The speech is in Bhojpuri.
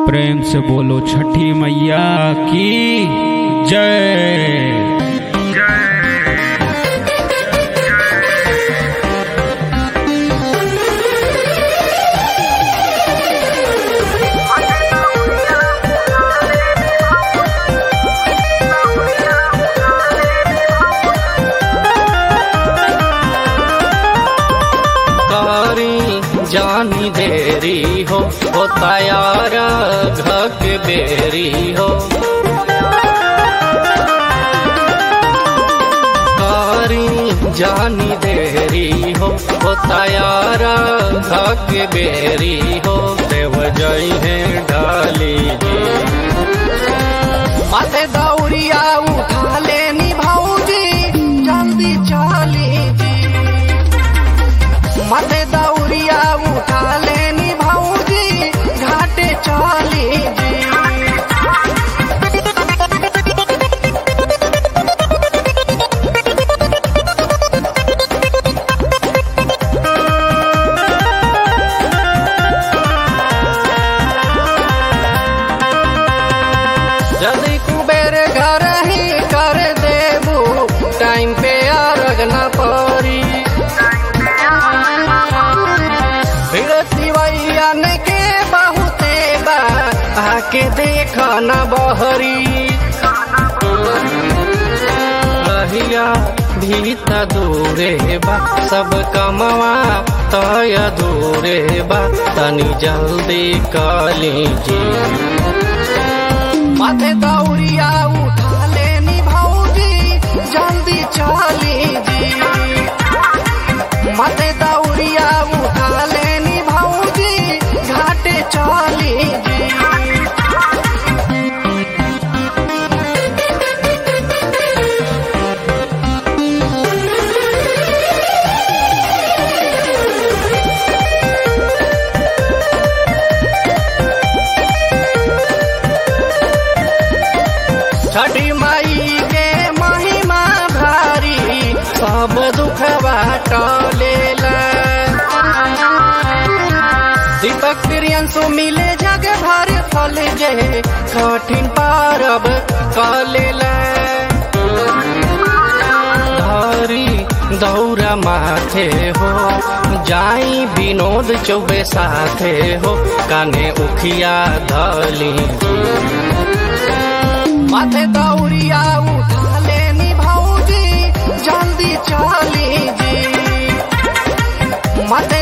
प्रेम से बोलो छठी मैया की जय कारी जानी देरी हो हो तैयार घक बेरी हो कारी जानी देरी हो हो तैयार घक बेरी हो देव जई है डाली माथे दौड़िया उठा लेनी भौजी जल्दी चली जी मते दौड़िया उठा लेनी भौजी घाटे चली जी यदि कुबेर घर ही कर देबू टाइम पे अर्घ न पड़ी सिवैयन के बहुते बा आके देख न बहरी रहिया भीत दूरे बा सब कमवा तय दूरे बा तनी जल्दी कली जी माथे दौड़िया उठा लेनी भौजी जल्दी चली जी माथे दौड़िया उठा लेनी भौजी घाटे चली जी छठी माई के महिमा भारी सब दुखवा टलेला दीपक प्रियंसु मिले जग भर फल जे कठिन पारब कलेला धारी दौरा माथे हो जाई विनोद चौबे साथे हो काने उखिया धली माथे दौड़िया उठा लेनी भौजी जल्दी चली जी माथे